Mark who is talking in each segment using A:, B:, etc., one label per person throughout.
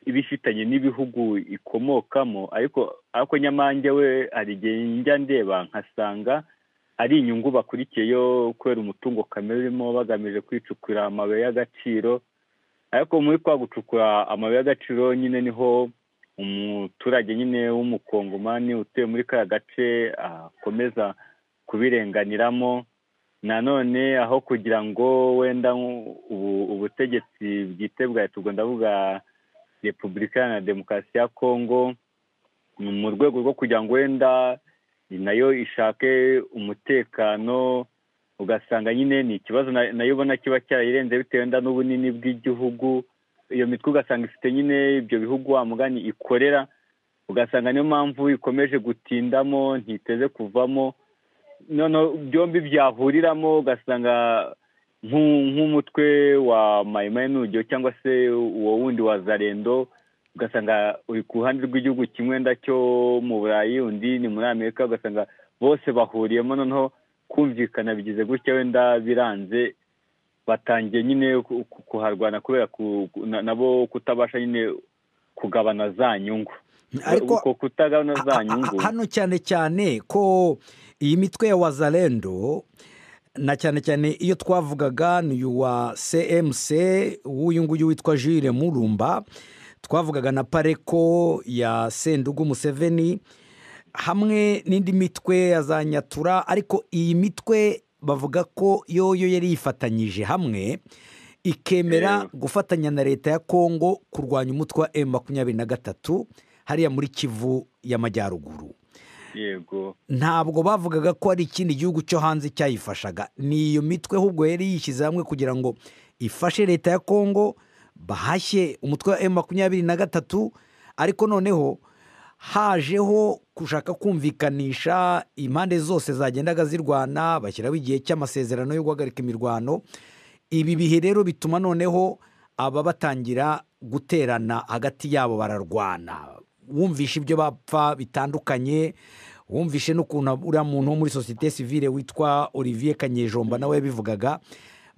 A: ibifitanye n'ibihugu ikomokamo ariko ariko nyamanjye we hari igihe njya ndeba nkasanga ari inyungu bakurikiyeyo kubera umutungo kamere urimo bagamije kwicukura amabuye y'agaciro ariko muri kwa gucukura amabuye y'agaciro nyine niho umuturage nyine w'umukongomani utuye muri kariya gace akomeza kubirenganiramo nanone aho kugira ngo wenda ubutegetsi bwite bwa leta ubwo ndavuga repubulika na demokarasi ya kongo mu rwego rwo kugira ngo wenda nayo ishake umutekano ugasanga nyine ni ikibazo nayo ubona kiba cyarayirenze bitewe wenda n'ubunini bw'igihugu iyo mitwe ugasanga ifite nyine ibyo bihugu wa mugani ikorera ugasanga niyo mpamvu ikomeje gutindamo ntiteze kuvamo noneho byombi byahuriramo ugasanga nk'umutwe wa mayimayinugiro cyangwa se uwo wundi wa zarendo ugasanga uri ku ruhande rw'igihugu kimwe ndacyo mu burayi undi ni muri amerika ugasanga bose bahuriyemo noneho kumvikana bigize gutya wenda biranze batangiye nyine kuharwana kubera nabo kutabasha nyine kugabana za nyungu ariko kutagana za nyungu
B: hano cyane cyane ko iyi mitwe ya wazarendo na cyane cyane iyo twavugaga ni uwa cmc w'uyu nguyu witwa jire murumba twavugaga na pareko ya sendugu museveni hamwe n'indi mitwe ya za nyatura ariko iyi mitwe bavuga ko yoyo yari yifatanyije hamwe ikemera gufatanya na leta ya kongo kurwanya umutwe wa emu makumyabiri na gatatu hariya muri kivu y'amajyaruguru
A: yego
B: ntabwo bavugaga ko hari ikindi gihugu cyo hanze cyayifashaga ni iyo mitwe ahubwo yari yishyize hamwe kugira ngo ifashe leta ya kongo bahashye umutwe wa emu makumyabiri na gatatu ariko noneho hajeho gushaka kumvikanisha impande zose zagendaga zirwana bashyiraho igihe cy'amasezerano yo guhagarika imirwano ibi bihe rero bituma noneho aba batangira guterana hagati yabo bararwana wumvishe ibyo bapfa bitandukanye wumvishe n'ukuntu uriya muntu wo muri sosiyete sivire witwa olivier kanyejomba nawe yabivugaga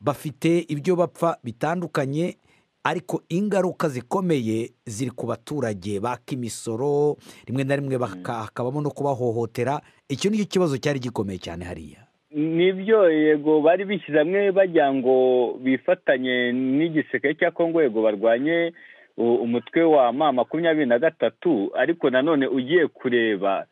B: bafite ibyo bapfa bitandukanye ariko ingaruka zikomeye ziri ku baturage baka imisoro rimwe na rimwe hakabamo no kubahohotera icyo nicyo kibazo cyari gikomeye cyane hariya
A: nibyo yego bari bishyize hamwe bajya ngo bifatanye n'igiseke cya kongo yego barwanye umutwe wa ma makumyabiri na gatatu ariko nanone ugiye kureba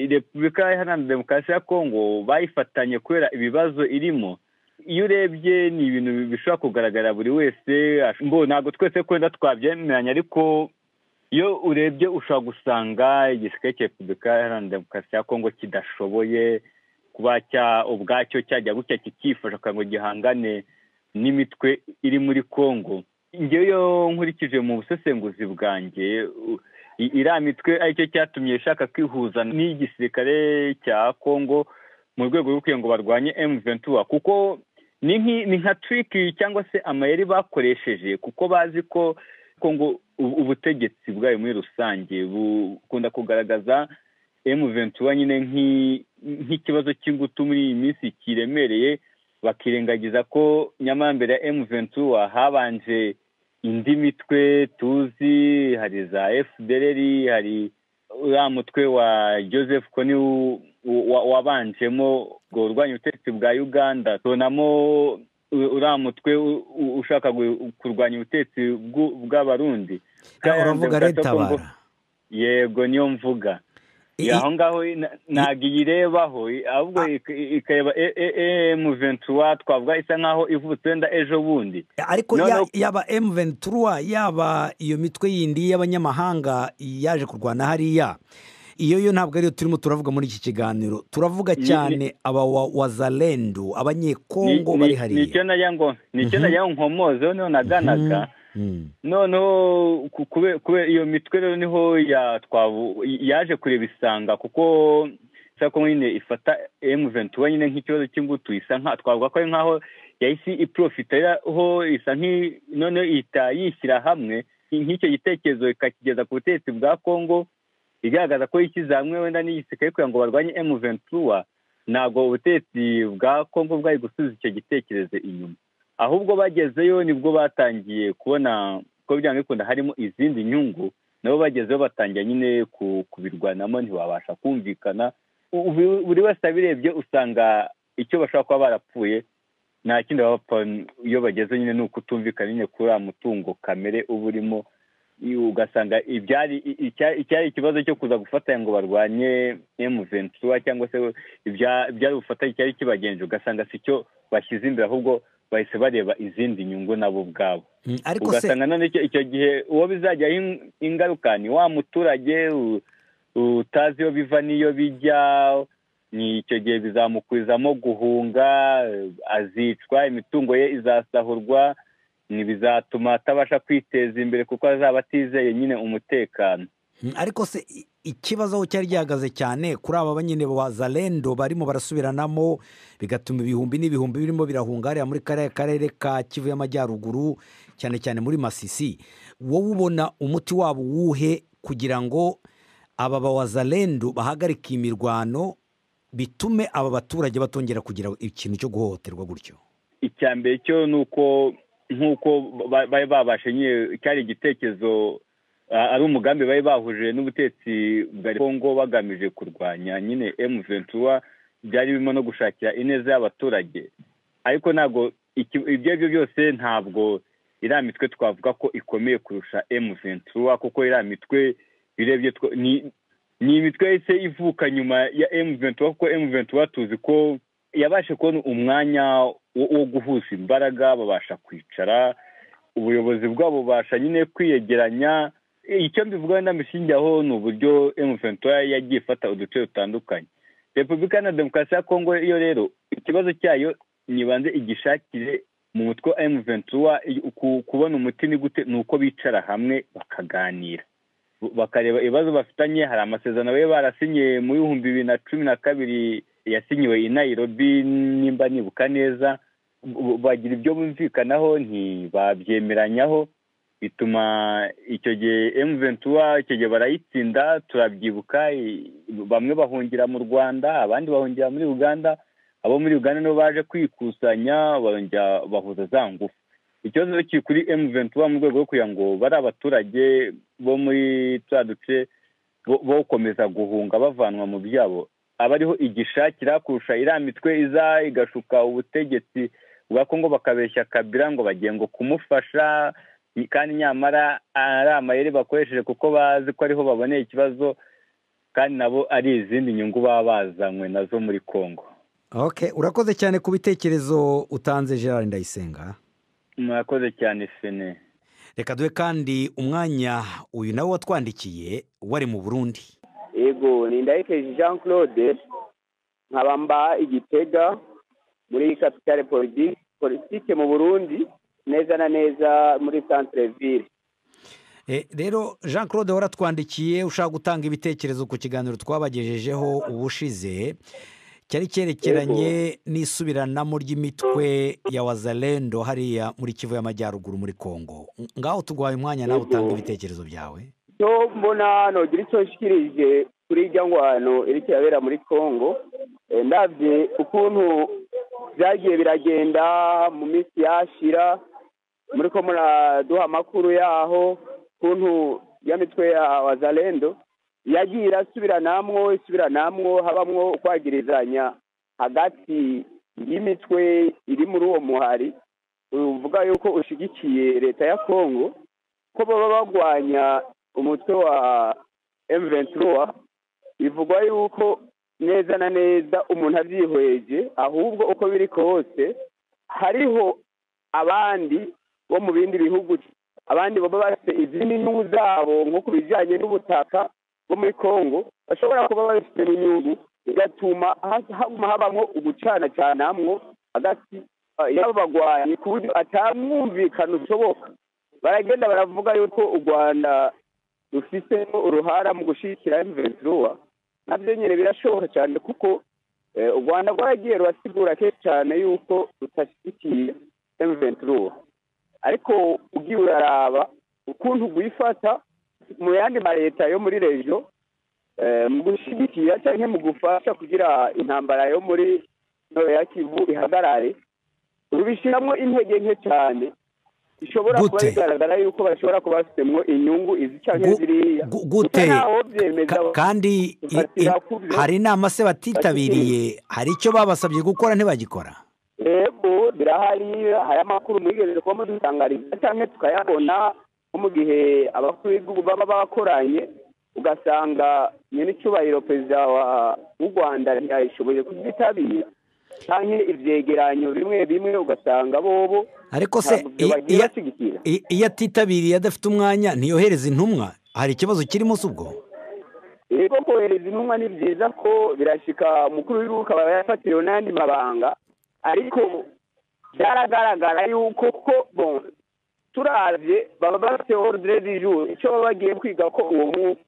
A: repubulika iharanira demokarasi ya kongo bayifatanye kubera ibibazo irimo iyo urebye ni ibintu bishobora kugaragara buri wese ntabwo twese kwenda twabyemeranya ariko iyo urebye ushobora gusanga igiseke cya repubulika iharanira demokarasi ya kongo kidashoboye kuba ubwacyo cyajya gutya kikifasha kugira ngo gihangane n'imitwe iri muri congo ngewe nkurikije mu busesenguzi bwanjye iriya mitwe aricyo cyatumye ishaka kwihuza n'igisirikare cya congo mu rwego rwo kugira ngo barwanye emuventura kuko ni nka turiki cyangwa se amayeri bakoresheje kuko bazi ko kongo ubutegetsi bwayo muri rusange bukunda kugaragaza emuventura nyine nk'ikibazo cy'ingutu muri iyi minsi kiremereye bakirengagiza ko nyamara mbere ya emuventura habanje indi mitwe tuzi hari za efudereri hari uriya mutwe wa joseph koni wabanjemo ngo urwanya ubutegetsi bwa uganda tubonamo uriya mutwe ushaka kurwanya ubutegetsi bw'abarundi
B: uravuga retabara
A: yego niyo mvuga aho ngaho ntabwo iyirebaho ahubwo ikareba emu ventura twavuga isa nkaho ivutse wenda ejo bundi
B: ariko yaba emu ventura yaba iyo mitwe yindi y'abanyamahanga yaje kurwana hariya iyo yo ntabwo ariyo turimo turavuga muri iki kiganiro turavuga cyane aba wazarendu abanyekongo bari hariya
A: ni icyo najya nkomoze noneho naganaga noneho kubera iyo mitwe rero niho yaje kureba isanga kuko isako nyine ifata emuventura nyine nk'ikibazo cy'ingutu isa nka twavuga ko ari nkaho yahise iporofitaho isa noneho ihita yishyira hamwe nk'icyo gitekerezo ikakigeza ku butegetsi bwa congo igaragaza ko yishyize hamwe wenda n'igisirikare kugira ngo barwanye emuventura ntabwo ubutegetsi bwa congo bwari gusubiza icyo gitekerezo inyuma ahubwo bagezeyo nibwo batangiye kubona ko uko byanga bikunda harimo izindi nyungu nabo bagezeho batangira nyine kubirwanamo ntiwabasha kumvikana buri wese abirebye usanga icyo bashobora kuba barapfuye nta kindi bapfa iyo bageze nyine ni ukutumvikana nyine kuri uriya mutungo kamere uba urimo ugasanga ibyari icyari ikibazo cyo kuza gufatanya ngo barwanye emuventura cyangwa se ibyari bufatanye cyari kibagenje ugasanga si cyo bashyize imbere ahubwo bahise bareba izindi nyungu nabo ubwabo ugasanga none icyo gihe uwo bizajyaho ingaruka ni wa muturage utazi iyo biva n'iyo bijya ni icyo gihe bizamukuzamo guhunga azicwa imitungo ye izasahurwa ntibizatuma atabasha kwiteza imbere kuko azaba atizeye nyine umutekano
B: ariko se ikibazo aho cyari gihagaze cyane kuri aba nyine ba zarendo barimo barasubiranamo bigatuma ibihumbi n'ibihumbi birimo birahunga hariya muri kariya karere ka kivu y'amajyaruguru cyane cyane muri masisi wowe ubona umuti wabo uwuhe kugira ngo aba ba zarendo bahagarike imirwano bitume aba baturage batongera kugira ikintu cyo guhohoterwa gutyo
A: icya mbere cyo ni uko nk'uko bari babashe nyine cyari igitekerezo ari umugambi bari bahuje n'ubutetsi bwa kongo bagamije kurwanya nyine emuventura byari birimo no gushakira ineza y'abaturage ariko ntabwo ibyo aribyo byose ntabwo iriya mitwe twavuga ko ikomeye kurusha emuventura kuko iriya mitwe birebye ni imitwe yahise ivuka nyuma ya emuventura kuko emuventura tuzi ko yabashe kubona umwanya wo guhuza imbaraga babasha kwicara ubuyobozi bwabo bubasha nyine kwiyegeranya icyo mbivugaho ndamishingiyeho ni uburyo emuventura yagiye ifata uduce dutandukanye repubulika na demokarasi ya kongo yo rero ikibazo cyayo ntibanze igishakire mu mutwe wa emuventura kubona umuti ni gute ni uko bicara hamwe bakaganira bakareba ibibazo bafitanye hari amasezerano bari barasinye mu bihumbi bibiri na cumi na kabiri yasinyiwe i Nairobi nimba nibuka neza bagira ibyo bumvikanaho ntibabyemeranyaho bituma icyo gihe emuventura icyo gihe barayitsinda turabyibuka bamwe bahungira mu rwanda abandi bahungira muri uganda abo muri uganda nibo baje kwikusanya barongera bahuza za ngufu ikibazo kiri kuri emuventura mu rwego rwo kugira ngo bari abaturage bo muri turiya duce bo gukomeza guhunga bavanwa mu byabo aba ariho igishakira kurusha iriya mitwe iza igashuka ubutegetsi bwa kongo bakabeshya kabira ngo bagiye ngo kumufasha kandi nyamara ari amayeri bakoresheje kuko bazi ko ariho baboneye ikibazo kandi nabo ari izindi nyungu baba bazanywe nazo muri kongo
B: urakoze cyane ku bitekerezo utanze gerard ndayisenga
A: murakoze cyane fene
B: reka duhe kandi umwanya uyu nawe watwandikiye wari mu burundi
C: yego ni ndahekeje jean claude nkaba mba igitega muri kapitale politike mu burundi neza na neza muri santire ville
B: rero jean claude waratwandikiye ushaka gutanga ibitekerezo ku kiganiro twabagejejeho ubushize cyari cyerekeranye n'isubiranamo ry'imitwe ya wazalendo hariya muri kivu y'amajyaruguru muri congo ngaho tuguhaye umwanya nawe utanga ibitekerezo byawe
C: cyo mbona nogira icyo nshyikirije kuri irya ngwano iri kirabera muri congo ndabye ukuntu byagiye biragenda mu minsi yashira muri ko muraduha amakuru yaho ukuntu ya mitwe ya wazalendo yagiye irasubiranamwo isubiranamwo habamwo kwagirizanya hagati y'imitwe iri muri uwo muhari uvuga yuko ushyigikiye leta ya congo ko baba barwanya umutwe wa emuventura bivugwa yuko neza na neza umuntu abyihweje ahubwo uko biri kose hariho abandi bo mu bindi bihugu abandi baba bafite izindi nyungu zabo nko ku bijyanye n'ubutaka bwo muri congo bashobora kuba babifitemo inyungu bigatuma haguma habamo ugucanacanamwo hagati y'abo bagwanyi ku buryo atamwumvikana ushoboka baragenda baravuga yuko u rwanda rufite uruhara mu gushyigikira emuventura nabyo nyine birashoboka cyane kuko u rwanda rwaragiye rurasigura kenshi cyane yuko rutashyigikiye emuventura ariko ugiye uraraba ukuntu rwifata mu yandi ma leta yo muri rejo mu gushyigikira cyangwa mu gufasha kugira intambara yo muri kivu ihagarare rubishyiramo intege nke cyane bishobora kuba
B: Gute?
C: bigaragara yuko bashobora kuba bafitemo inyungu izi cyangwa
B: Gu-
C: ziriya
B: gu- gute
C: Gusa ntaho byemeza
B: Ka- kandi i- i-
C: Bakirakuze.
B: hari inama se batitabiriye hari icyo babasabye gukora ntibagikora
C: yego birahari hari amakuru mwigeze kuba mudutangariza cyangwa tukayabona nko mu gihe abakuru b'ibihugu baba bakoranye ugasanga nyir'icyubahiro perezida wa- w'u rwanda ntiyayishoboye kubyitabira cyangwa ibyegeranyo bimwe bimwe ugasanga bobo
B: ariko se
C: ntabwo
B: i-
C: bagiye
B: iyo-
C: bashyigikira
B: i- iyo atitabiriye adafite umwanya ntiyohereza intumwa hari ikibazo kirimo se ubwo
C: yego kohereza intumwa ni byiza ko birashyika umukuru w'igihugu akaba yafatiriwe n'ayandi mabanga ariko byaragaragara yuko ko bon turabye baba bafite ordre du jour icyo baba bagiye kwiga ko uwo munsi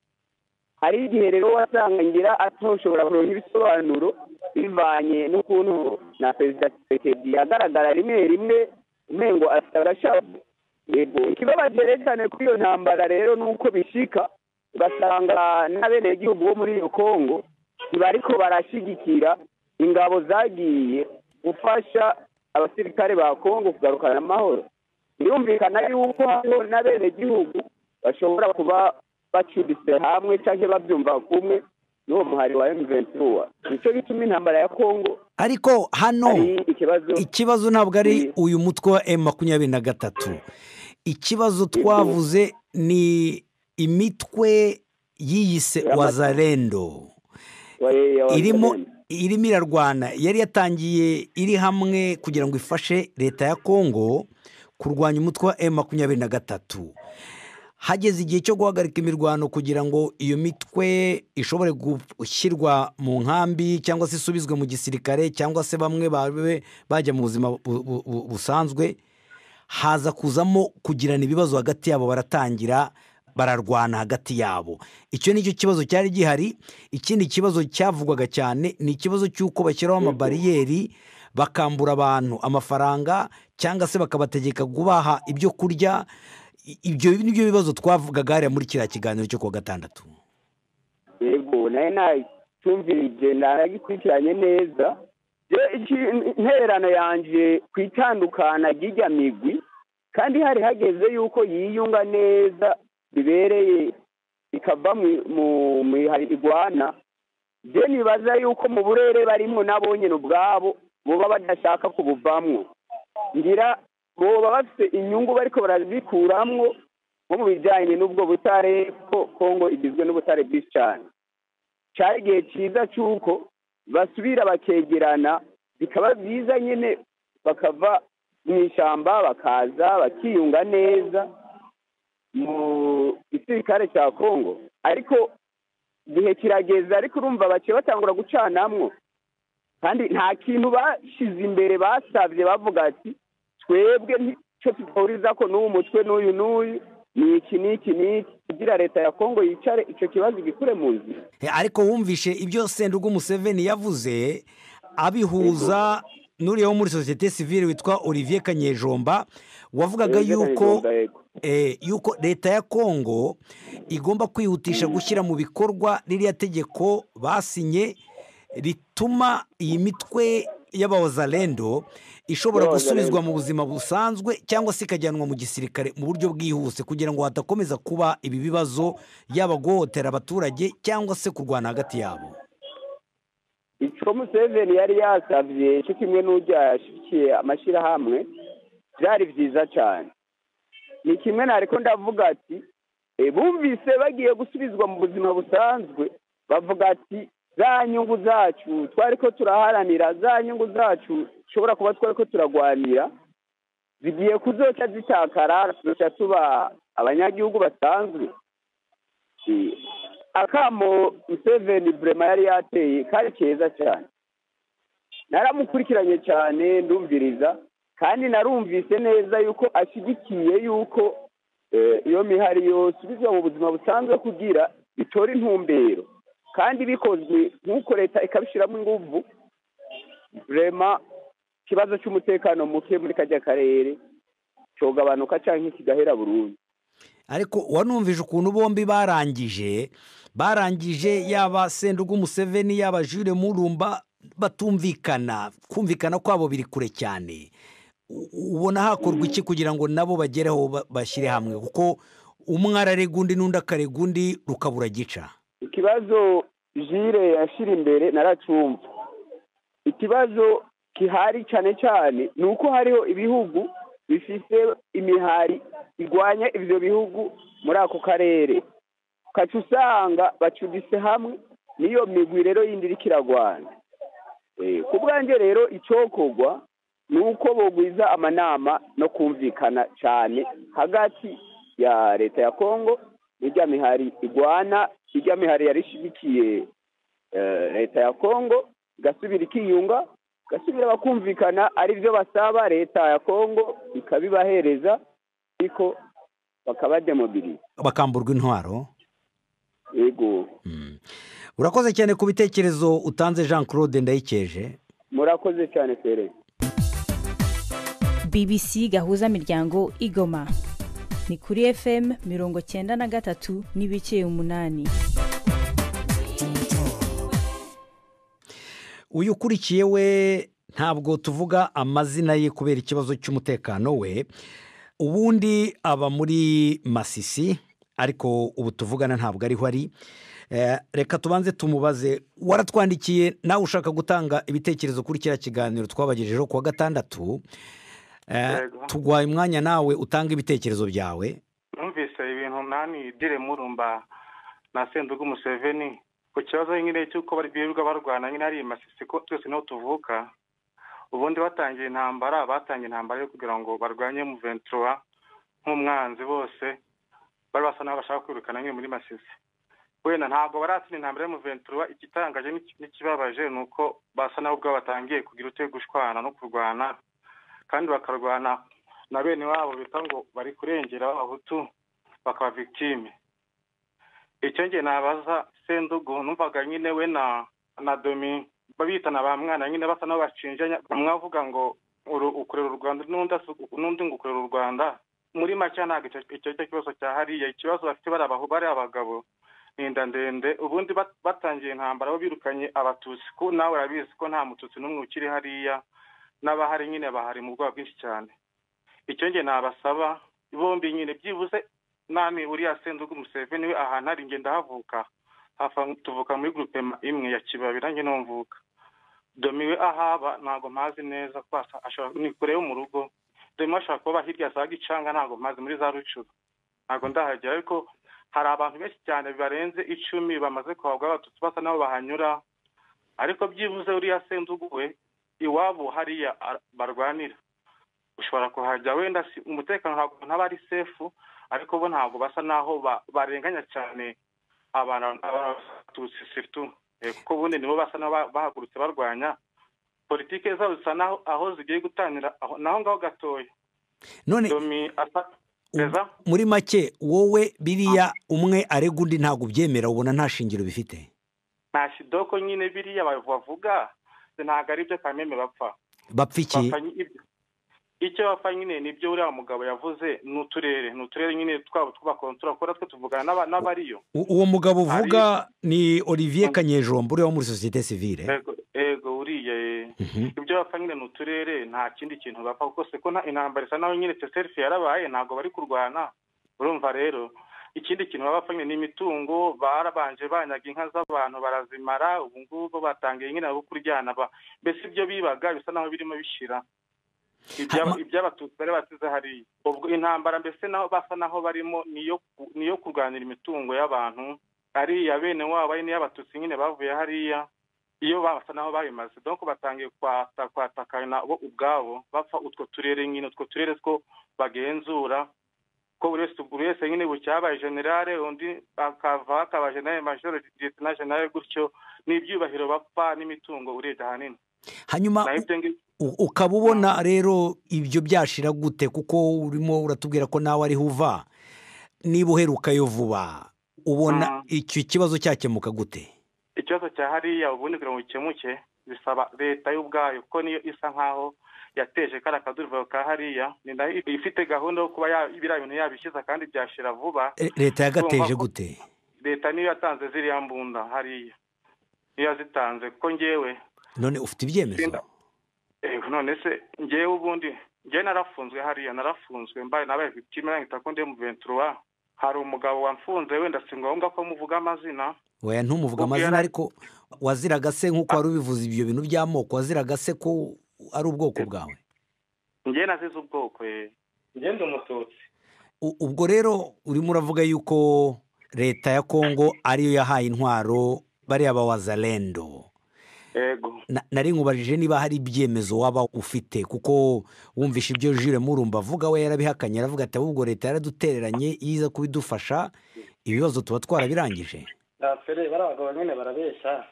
C: hari igihe rero wasanga ngira atoshobora kuronka ibisobanuro bivanye n'ukuntu na perezida tshisekedi agaragara rimwe rimwe umengo afite arashaje yego ikibabaje rero cyane kuri iyo ntambara rero ni uko bishika ugasanga n'abenegihugu bo muri iyo kongo ntibariko barashyigikira ingabo zagiye gufasha abasirikare ba kongo kugarukana amahoro birumvikana yuko hariho n'abenegihugu bashobora kuba bacuritse hamwe cyangwa babyumva kumwe n'uwo muhari wa emuventura nicyo gituma intambara ya kongo
B: ariko hano
C: ari ikibazo
B: ikibazo ntabwo ari
C: Mm.
B: uyu mutwe wa emu makumyabiri na gatatu ikibazo twavuze ni imitwe yiyise
C: Yamato.
B: wazarendo
C: wa- ya- wa-
B: irimo irimo irarwana yari yatangiye iri hamwe kugira ngo ifashe leta ya kongo kurwanya umutwe wa emu makumyabiri na gatatu hageze igihe cyo guhagarika imirwano kugira ngo iyo mitwe ishobore gushyirwa mu nkambi cyangwa se isubizwe mu gisirikare cyangwa se bamwe babe bajya mu buzima bu- bu- bu- busanzwe haza kuzamo kugirana ibibazo hagati yabo baratangira bararwana hagati yabo icyo nicyo kibazo cyari gihari ikindi kibazo cyavugwaga cyane ni ikibazo cy'uko bashyiraho amabariyeri bakambura abantu amafaranga cyangwa se bakabategeka kubaha ibyo kurya I- ibyo ni byo bibazo twavugaga hariya muri kiriya kiganiro cyo kuwa gatandatu
C: yego nawe nacyumvirije naragikurikiranye neza Je- iki- intererano yanjye ku itandukana ry'ijya migwi kandi hari hageze yuko yiyunga neza bibereye ikava mu- mu mihari igwana je nibaza yuko mu burere barimo nabo nyine ubwabo boba badashaka kubuvamwo ngira boba bafite inyungu bariko barazikuramwo nko mu bijyanye n'ubwo butare ko kongo igizwe n'ubutare bwinshi cyane cyari igihe cyiza cy'uko basubira bakegerana bikaba byiza nyine bakava mu ishyamba bakaza bakiyunga neza mu gisirikare cya kongo ariko igihe kirageze ariko urumva baciye batangura gucanamwo kandi nta kintu bashyize imbere basabye bavuga ati twebwe nicyo duhuriza ko n'uwo mutwe n'uyu n'uyu ni iki n'iki n'iki kugira leta ya kongo yicare icyo kibazo igikure mu nzira
B: Eh, ariko wumvishe ibyo sendugu museveni yavuze abihuza n'uriya wo muri sosiyete sivile witwa olivier kanyejomba wavugaga
C: Olivier
B: yuko
C: Kanyejomba, yego.
B: eh, yuko leta ya kongo igomba kwihutisha gushyira mu bikorwa ririya tegeko basinye rituma iyi mitwe y'abawazarendo ishobora
C: Y'abawazalendo.
B: gusubizwa mu buzima busanzwe cyangwa se ikajyanwa mu gisirikare mu buryo bwihuse kugira ngo hadakomeza kuba ibi bibazo yaba guhohotera abaturage cyangwa se kurwana hagati yabo
C: icyo museveni yari yasabye cyo kimwe n'ujya yashyikiye amashyirahamwe byari byiza cyane ni kimwe nariko ndavuga ati "Eh, bumvise bagiye gusubizwa mu buzima busanzwe bavuga ati za nyungu zacu twari ko turaharanira za nyungu zacu dushobora kuba twari ko turagwanira zigiye kuzoca zitakara tuzoca tuba abanyagihugu basanzwe Eh, akamo Museveni burema yari yateye kari keza cyane naramukurikiranye cyane ndumviriza kandi narumvise neza yuko ashyigikiye yuko eh, iyo mihari yosubizwa mu buzima busanzwe kugira bitore intumbero kandi bikozwe nk'uko leta ikabishyiramo ingufu burema ikibazo cy'umutekano muke muri kajya karere cyogabanuka cyangwa kigahera burundu
B: ariko wanumvije ukuntu bombi barangije barangije yaba sendugu museveni yaba jure murumba batumvikana kumvikana kwabo biri kure cyane ubona hakorwa iki kugira ngo nabo bagereho ba- bashyire hamwe kuko umwe ararega undi n'undi akarega undi rukabura gica
C: ikibazo jire yashyira imbere naracumva ikibazo gihari cyane cyane ni uko hariho ibihugu bifite imihari irwanya ibyo bihugu muri ako karere ukaca usanga bacuditse hamwe niyo migwi rero yindi iri kiragwana Eh, ku bwanjye rero icokorwa ni uko bogwiza amanama no kumvikana cyane hagati ya leta ya kongo n'irya mihari igwana irya mihari yarishigikiye eh, leta ya kongo igasubira ikiyunga igasubira bakumvikana ari byo basaba leta ya kongo ikabibahereza ariko bakabademobiriza
B: bakamburwa intwaro
C: yego
B: Mm. urakoze cyane ku bitekerezo utanze jean claude ndayikeje
C: murakoze cyane fere
D: bbc gahuza miryango igoma ni kuri fm mirongo cyenda na gatatu n'ibice umunani
B: uyu ukurikiye we ntabwo tuvuga amazina ye kubera ikibazo cy'umutekano we ubundi aba muri masisi ariko ubu tuvugana ntabwo ariho ari Eh, reka tubanze tumubaze waratwandikiye nawe ushaka gutanga ibitekerezo kuri kiriya kiganiro twabagejejeho kuwa gatandatu Eh,
E: Yego.
B: tugwaye umwanya nawe utanga ibitekerezo byawe
E: numvise ibintu nani dire murumba na senduga umuseveni ku kibazo nyine cy'uko bari birirwa barwana nyine hari masisi ko twese niho tuvuka ubundi batangiye intambara batangiye intambara yo kugira ngo barwanye muventura nk'umwanzi bose bari basa n'aho bashaka kwirukana nyine muri masisi wenda ntabwo baratsinda intambara yo muventura igitangaje n'iki- n'ikibabaje ni uko basa n'aho ubwo batangiye kugira utwe gushwana no kurwana kandi bakarwana na bene wabo bita ngo bari kurengera abahutu bakaba victime icyo nge nabaza sendugu numvaga nyine we na na domi babitana ba mwana nyine basa n'aho bashinjanya umwe avuga ngo uru- ukorera u rwanda n'undi asu- n'undi ngo ukorera u rwanda muri make ntabwo icyo icyo cyo kibazo cyahariye ikibazo bafite bari abahu- bari abagabo ni inda ndende ubundi bat- batangiye intambara bo birukanye abatutsi ko nawe urabizi ko nta mututsi n'umwe ukiri hariya n'abahari nyine bahari mu bwoba bwinshi cyane icyo nge nabasaba bombi nyine byibuze nani uriya sendugu museveni we ahantu ari ngenda havuka hafa tuvuka muri gurupe imwe ya kibabi nanjye numvuka domi we ahaba ntabwo mpazi neza kuko asa- ashobora- ni kure yo mu rugo domi ashobora kuba hirya za gicanga ntabwo mpazi muri za rucuru ntabwo ndahagera ariko hari abantu benshi cyane barenze icumi bamaze kuhabwa abatutsi basa n'aho bahanyura ariko byibuze uriya sendugu we iwabo hariya ar- barwanira ushobora kuhajya wenda si- umutekano ntabwo ntaba ari sefu ariko bo ntabwo basa naho ba- barenganya cyane abantu abatutsi siritu Eh, kuko ubundi nibo basa n'aho ba- bahagurutse barwanya politike zabo zisa naho aho zigiye gutangira aho- naho ngaho gatoya
B: none
E: domi asa neza
B: muri make wowe biriya umwe arega undi ntabwo ubyemera ubona nta shingiro bifite
E: nta shidoko nyine biriya bav- bavuga ntabwo ari byo kameme bapfa
B: bapfa iki
E: bapfa nyi- ibyo- icyo bapfa nyine nibyo uriya mugabo yavuze ni uturere ni uturere nyine twabo tw'abakontura kuko natwe tuvugana n'aba- n'abariyo
B: U- uwo mugabo uvuga ni olivier kanyejombo uriya wo muri sosiyete sivile
E: Ego- ego uriya eh.
B: Mhm.
E: ibyo bapfa nyine ni uturere nta kindi kintu bapfa kuko se ko nta intambara isa naho nyine teserifi yarabaye ntabwo bari kurwana urumva rero ikindi kintu baba bapfa nyine ni imitungo barabanje banyaga inka z'abantu barazimara ubu ngubu batangiye nyine abo kuryana ba- mbese ibyo bibaga bisa naho birimo bishira Ibya-
B: Hama-
E: iby'abatutsi bari basize hariya ubwo intambara mbese naho basa naho barimo niyo niyo kurwanira imitungo y'abantu ariya bene wabo ari n'iy'abatutsi nyine bavuye hariya iyo basa naho babimaze donc batangiye kwata kwatakana bo ubwabo bapfa utwo turere nyine utwo turere two bagenzura ko buri wese buri wese nyine bucyabaye generale undi akava akaba generale majoro lieutenant generale gutyo n'ibyubahiro bapfa n'imitungo urebye ahanini
B: hanyuma
E: naho ibyo ngibyo
B: u- ukaba ubona rero ibyo byashira gute kuko urimo uratubwira ko nawe ariho uva niba uherukayo vuba ubona
E: Mm.
B: icyo kibazo cyakemuka gute
E: ikibazo cya hariya ubundi kugira ngo gikemuke bisaba leta y'ubwayo kuko niyo isa nkaho yateje kariya kaduruvayo ka hariya ni nayo ifite gahunda yo kuba ya- biriya bintu yabishyize kandi byashira vuba
B: E, leta yagateje
E: Urumva ko-
B: gute
E: leta niyo yatanze ziriya mbunda hariya niyo yazitanze kuko ngewe
B: none ufite ibyemezo
E: Sinda- eh, none se ngewe ubundi njyewe narafunzwe hariya narafunzwe mbaye nabaye victime nahita ko ndi mu ventura hari umugabo wamfunze wenda si ngombwa ko muvuga amazina
B: weya ntumuvuga
E: Ubwo
B: amazina
E: yara-
B: ariko waziraga se nk'uko wari ubivuze ibyo bintu by'amoko waziraga se ko ari ubwoko bwawe
E: njyewe nazize ubwoko ye njyewe ndi umututsi
B: U- ubwo rero urimo uravuga yuko leta ya kongo ariyo yahaye intwaro bariya bawazarendo
E: yego
B: Na- nari nkubajije niba hari ibyemezo waba ufite kuko wumvishe ibyo jure murumba avuga we yarabihakanye aravuga ati ahubwo leta yaradutereranye iyo iza kubidufasha ibibazo tuba twarabirangije
F: dafere bari abagabo nyine barabeshya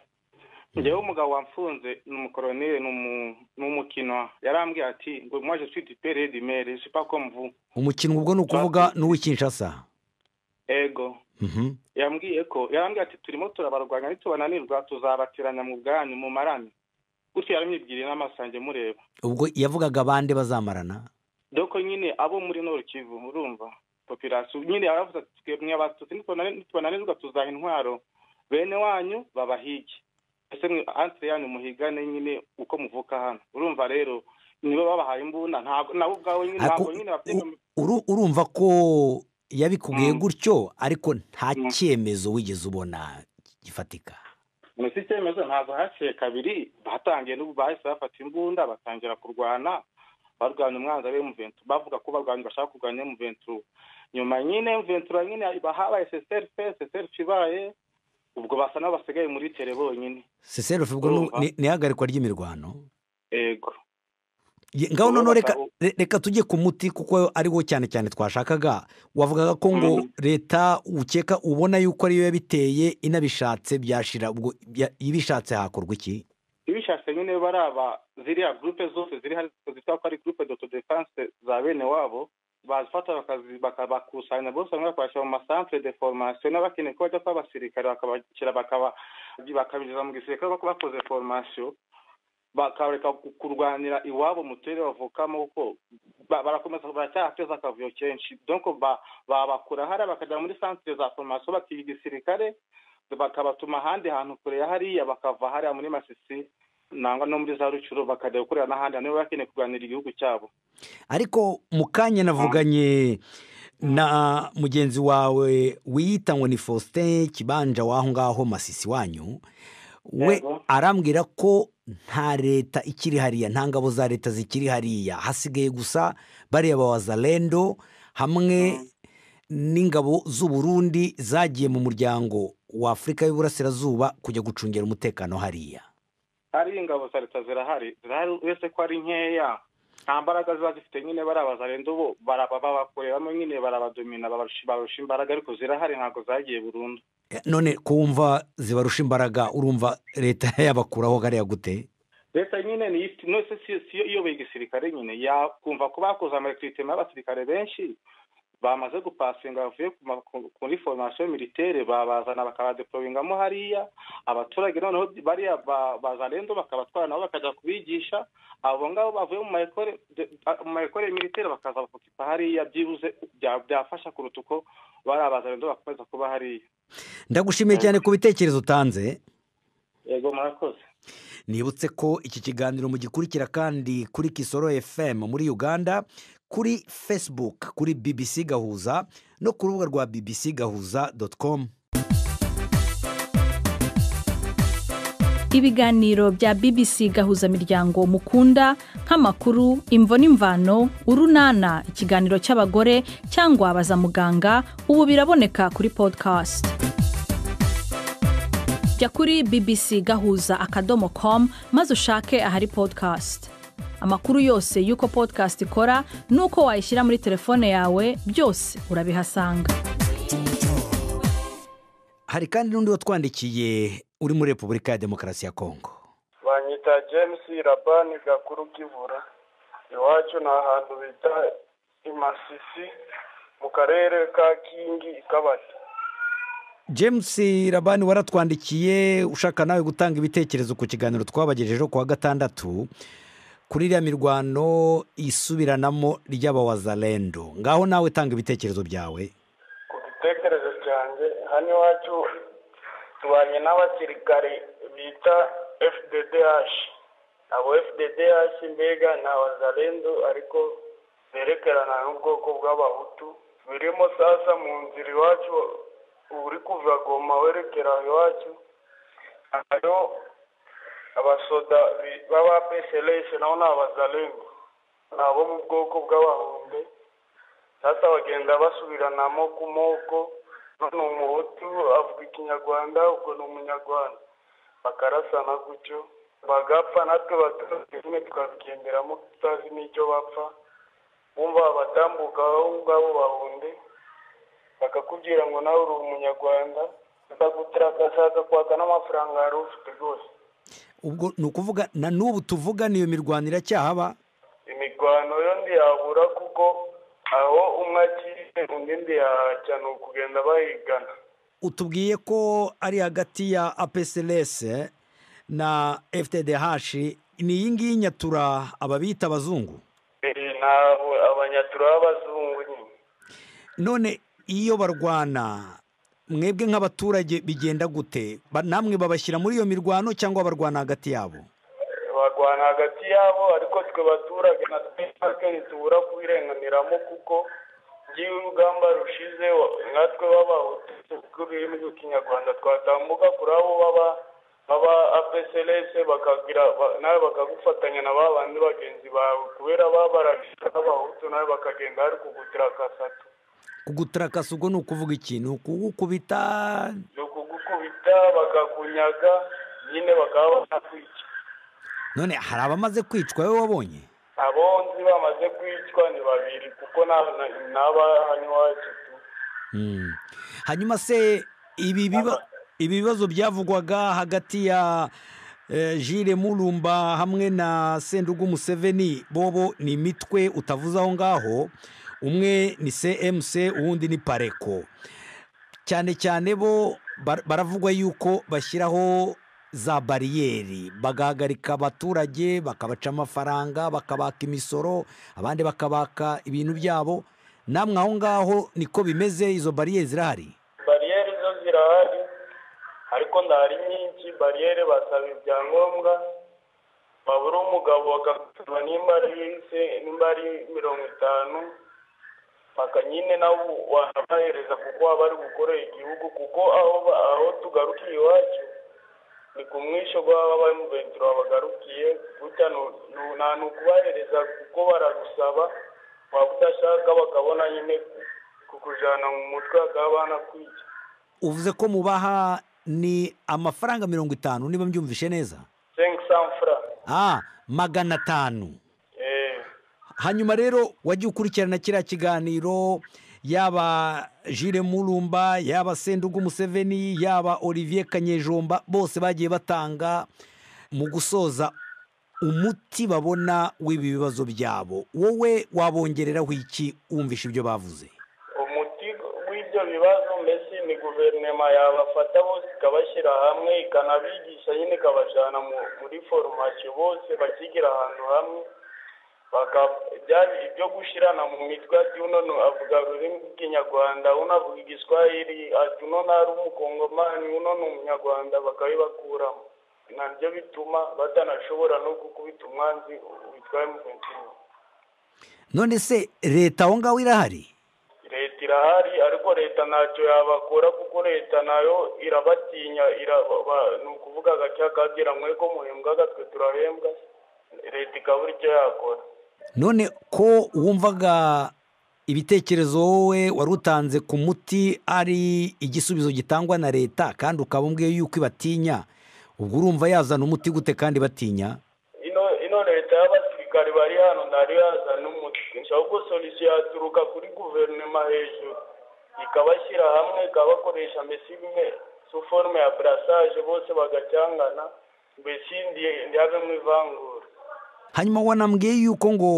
E: njyewe umugabo wamfunze ni umukoroneri ni umu- ni umukino yarambwiye ati ngo mwaje twita ipere dimere sipakomvu
B: umukino ubwo ni ukuvuga n'uw'ikinshasa
E: ego
B: Mhm.
E: yambwiye ko yarambwiye ati turimo turabarwanya nitubananirwa tuzabateranya mu bwanyu mu marami gutyo yaramwibwiriye n'amaso yanjye mureba
B: ubwo yavugaga bande bazamarana
E: doko nyine abo muri noru kivu urumva popirasiyo nyine yaravuze ati twebwe abatutsi nitubana- nitubananirwa tuzaha intwaro bene wanyu babahige ese mwe antire yanyu muhigane nyine uko muvuka hano urumva rero nibo babahaye imbunda ntabwo nabo ubwabo nyine
B: Ariko
E: ntabwo nyine bafite
B: u- uru- urumva ko yabikubwiye
E: Mm.
B: gutyo ariko nta
E: Mm.
B: cyemezo wigeze ubona gifatika
E: munsi icyemezo ntabwo haciye kabiri batangiye n'ubu bahise bafata imbunda batangira kurwana barwanya umwanzi we muventura bavuga ko barwanya bashaka kurwanya muventura nyuma nyine muventura nyine iba habaye seserife seserife ibaye ubwo basa n'abasigaye muri tere bonyine
B: seserofe ubwo ni-
E: Urumva?
B: ni- ni ihagarikwa ry'imirwano
E: yego
B: Ye- ngaho
E: Urumva
B: noneho reka
E: ko-
B: re- reka tujye ku muti kuko ariwo cyane cyane twashakaga wavugaga ko ngo leta ukeka ubona yuko ariyo yabiteye inabishatse byashira ubwo ya- ibishatse hakorwa iki
E: ibishatse nyine baraba ziriya gurupe zose ziri hari zitwa ko ari gurupe doto defanse za bene wabo bazifata bakazi- bakabakusanya bose bamwe bakabashyira mu masantere de foromasiyo n'abakeneye ko bajya kuba abasirikare bakabashyira bakaba- bakabinjiza mu gisirikare bako bakoze foromasiyo bakabareka ku- kurwanira iwabo mu turere bavukamo kuko ba- barakomeza baracyahateza akavuyo kenshi donko ba- babakura hariya bakajya muri santere za foromasiyo bakiga igisirikare bakabatuma ahandi hantu kure ya hariya bakava hariya muri masisi nangwa no muri za rucuru bakajya gukorera n'ahandi hantu baba bakeneye kurwanira igihugu cyabo
B: ariko mu kanya navuganye na mugenzi wawe wiyita ngo ni faustin kibanja w'aho ngaho masisi wanyu we
E: Yego.
B: arambwira ko nta leta ikiri hariya nta ngabo za leta zikiri hariya hasigaye gusa bariya bawazarendo hamwe n'ingabo z'uburundi zagiye mu muryango wa afurika y'uburasirazuba kujya gucungira umutekano hariya
E: hari ingabo za leta zirahari zirahari uretse ko ari nkeya nta mbaraga ziba zifite nyine barabazarenze ubu baraba- babakoreramo nyine barabadomina babarusha barusha imbaraga ariko zirahari ntabwo zagiye burundu
B: none kumva zibarusha imbaraga urumva leta yabakuraho hariya gute
E: leta nyine niyo ifite nose si- siyo iyoboye igisirikare nyine yakumva ko bakoze amarekritema y'abasirikare benshi bamaze gupasinga bavuye ku ma- ku- kuri formasiyo militaire babazana bakabadeployingamo hariya abaturage noneho bariya ba- bazarendo bakabatwara nabo bakajya kubigisha abo ngabo bavuye mu maekore de- a- mu maekore militaire bakaza bakukipa hariya byibuze bya- byafasha kuruta uko bariya bazarendo bakomeza kuba hariya
B: ndagushimiye cyane ku bitekerezo utanze
E: yego murakoze
B: nibutse ko iki kiganiro mugikurikira kandi kuri kisoro fm muri uganda kuri facebook kuri bbc gahuza no ku rubuga rwa bbc gahuza com
D: ibiganiro bya bbc gahuzamiryango mukunda nk'amakuru imvo n'imvano urunana ikiganiro cy'abagore cyangwa baza muganga ubu biraboneka kuri podcast jya kuri bbc gahuza akadomo com maze ushake ahari podcast amakuru yose y'uko podcast ikora n'uko wayishyira muri telefone yawe byose urabihasanga
B: hari kandi n'undi watwandikiye uri muri repubulika ya demokarasi ya kongo
F: banyita james rabani gakuru kivura iwacu ni ahantu bita imasisi mu karere ka kingi ikabati
B: james rabani waratwandikiye ushaka nawe gutanga ibitekerezo ku kiganiro twabagejejeho ku wa gatandatu kuri iriya mirwano isubiranamo ry'abawazarendo ngaho nawe tanga ibitekerezo byawe
F: ku gitekerezo cyanjye hano iwacu tubanye n'abasirikare bita fddh abo fddh mbega ni abazarendo ariko
E: zerekerana n'ubwoko bw'abahutu birimo sasa mu nzira iwacu uri kuva goma werekera iwacu hariho abasoda bi- baba peseleshe nabo ni abazarengu ni abo mu bwoko bw'abahunde sasa bagenda basubiranamo ku moko none umuhutu avuga ikinyarwanda ubwo ni umunyarwanda bakarasana gutyo bagapfa natwe baturage nyine tukabigenderamo tutazi n'icyo bapfa bumva abatambuka aho ngabo bahunde bakakubwira ngo nawe uri umunyarwanda bakagutaka ashaka kwaka n'amafaranga yari ufite rwose
B: ubwo ni ukuvuga na n'ubu tuvugana iyo mirwano iracyahaba
E: imirwano yo ntiyabura kuko aho umwe akiri undi ntiyahajya ni ukugenda bahigana
B: utubwiye ko ari hagati ya apcs na ftdh ni iyi ngiyi nyatura ababita abazungu
E: Eh, ntabwo abanyatura b'abazungu nyine
B: none iyo barwana mwebwe nk'abaturage bigenda gute Ba- namwe babashyira muri iyo mirwano cyangwa barwana hagati yabo
E: barwana hagati yabo ariko twe baturage na twebwe ntitubura kubirenganiramo kuko ngiyo urugamba rushize wa- natwe b'abahutu rurimi rw'ikinyarwanda twatambuka kuri abo baba baba apcls bakagira ba- nawe bakagufatanya na ba bandi bagenzi bawe kubera baba barashika n'abahutu nawe bakagenda bari kuguturakasatu
B: kuguturakasa ubwo ni ukuvuga ikintu kugukubita
E: ni ukugukubita bakakunyaga nyine bakaba banakwica
B: none hari abamaze kwicwa wowe wabonye
E: abo nzi bamaze kwicwa ni babiri kuko nta- na- n'aba hano iwacu tu
B: Mm. hanyuma se ibi biba- ibi bibazo byavugwaga hagati ya eh, Jules Murumba hamwe na Sendugu Museveni bobo ni imitwe utavuze aho ngaho umwe ni CMC uwundi ni Pareko cyane cyane bo bar- baravugwa yuko bashyiraho za bariyeri bagahagarika abaturage bakabaca amafaranga bakabaka imisoro abandi bakabaka ibintu byabo namwe aho ngaho niko bimeze izo bariyeri zirahari
E: bariyeri zo zirahari ariko ndahari nyinshi bariyeri basaba ibyangombwa wabura umugabo bakamusaba nimba ari se- nimba ari mirongo itanu paka nyine nawe wanabahereza kuko waba ari gukorera igihugu kuko aho ba- aho tugarukiye iwacu ni ku mwisho rw'aba bamubentura bagarukiye gutya nu- nu- nta ni ukubahereza kuko baragusaba waba udashaka bakabona nyine kukujyana mu mutwe bakaba banakwica
B: uvuze ko mubaha ni amafaranga mirongo itanu niba mbyumvishe neza
E: sengi sanfura
B: ah magana atanu
E: eee
B: hanyuma rero wajya ukurikirana kiriya kiganiro yaba Jules Murumba yaba Sendugu Museveni yaba Olivier Kanyejomba bose bagiye batanga mu gusoza umuti babona w'ibi bibazo byabo wowe wabongereraho iki wumvishe ibyo bavuze
E: umuti w'ibyo bibazo mbese ni guverinoma yabafata bose ikabashyira hamwe ikanabigisha nyine ikabajyana mu- muri foromasiyo bose bakigira ahantu hamwe baka- bya- ibyo gushyirana mu mitwe ati uno ni- avuga ururimi rw'ikinyarwanda uno avuga igiswahili ati uno ntari umukongomani uno ni umunyarwanda bakabibakuramo nabyo bituma batanashobora no gukubita umwanzi witwaye mu kwentura
B: none se leta aho ngaho irahari
E: leta irahari ariko leta ntacyo yabakora kuko leta nayo irabatinya iraba ba- ni ukuvuga agacya kagira mweko muhembwa gatwe turahembwa leta ikabura icyo yakora
B: none ko wumvaga ibitekerezo wowe wari utanze ku muti ari igisubizo gitangwa na leta kandi ukaba umbwiye yuko ibatinya ubwo urumva yazana umuti gute kandi batinya
E: ino ino leta y'abasirikare bari hano ntari yazana umuti ahubwo solisiyo yaturuka kuri guverinoma hejuru ikabashyira hamwe ikabakoresha mbese imwe su forume ya burasage bose bagacyangana mbese ndi- ndiyavemo ivangura
B: hanyuma wanambwiye yuko ngo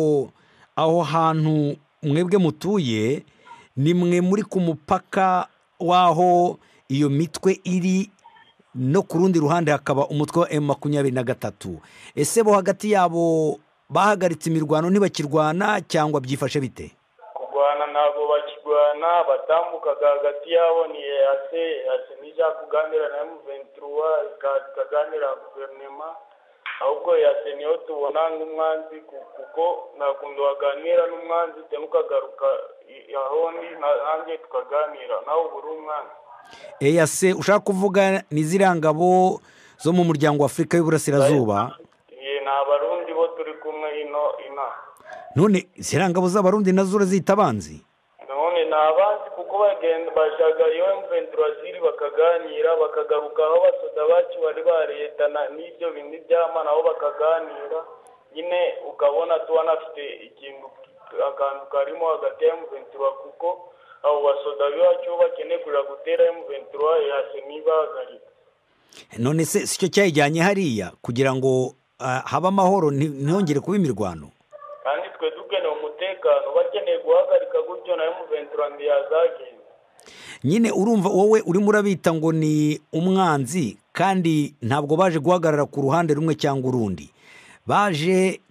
B: aho hantu mwebwe mutuye ni mwe muri ku mupaka w'aho iyo mitwe iri no ku rundi ruhande hakaba umutwe wa emu makumyabiri na gatatu ese bo hagati yabo bahagaritse imirwano ntibakirwana cyangwa byifashe bite
E: kurwana ntabwo bakirwana batambukaga hagati yabo ni ease ease nijya kuganira na emu venturuwa ikaganira na guverinoma ahubwo yateniye aho tubona nk'umwanzi ku- kuko ntakuntu waganira n'umwanzi utema ukagaruka i- aho ndi nanjye tukaganira nawe uba uri umwanzi
B: eya se ushaka kuvuga ni ziriya ngabo zo mu muryango wa afurika y'uburasirazuba
E: Ye, ni abarundi bo turi kumwe ino inaha
B: none ziriya ngabo z'abarundi nazo urazita abanzi
E: none ni abandi kuko bagenda bajaga iyo mveni turaziri bakaganira bakagaruka aho basoda bacu bari baretana n'ibyo bintu by'amana aho bakaganira nyine ukabona tuba nafite ikintu akantu karimo hagati ya mventura kuko abo basoda b'iwacu bo bakeneye kuja gutera mventura yase ntibahagarika
B: none se si cyo cyayijyanye hariya kugira ngo ah, habe amahoro nti- ntihongere kuba imirwano
E: kandi twe dukeneye umutekano bakeneye guhagarika gutyo nayo mventura ntiyazagenda
B: nyine urumva wowe urimo urabita ngo ni umwanzi kandi ntabwo baje guhagarara ku ruhande rumwe cyangwa urundi baje